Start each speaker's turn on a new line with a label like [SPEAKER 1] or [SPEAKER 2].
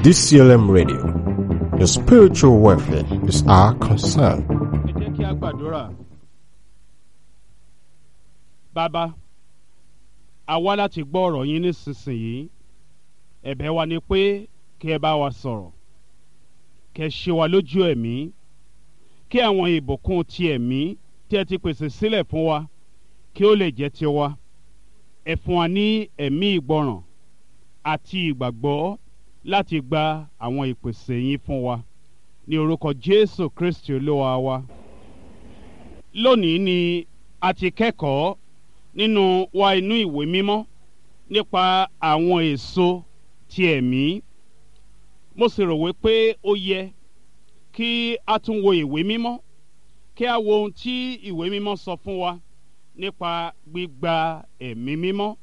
[SPEAKER 1] DCLM Radio. Your spiritual welfare is our concern.
[SPEAKER 2] ẹ jẹ́ kí a gbàdúrà. bàbá a wá láti gbọ́ ọ̀rọ̀ yín nísinsìnyí ẹ̀bẹ̀ wa ni pé kí ẹ bá wa sọ̀rọ̀ kẹ́ ṣe wa lójú ẹ̀mí kí àwọn ìbùkún ti ẹ̀mí tí ẹ ti pèsè sílẹ̀ fún wa kí ó lè jẹ́ tiwa ẹ fún wa ní ẹ̀mí ìgbọràn àti ìgbàgbọ́ láti gba àwọn ìpèsè yín fún wa ní orúkọ Jésù Kristi olúwa wa lónìí ni a ti kẹ́kọ̀ọ́ nínú wa inú ìwé mímọ́ nípa àwọn èso ti ẹ̀mí mo sì rò wípé ó yẹ kí a tún wo ìwé mímọ́ kí a wo ohun tí ìwé mímọ́ sọ fún wa nípa gbígba ẹ̀mí mímọ́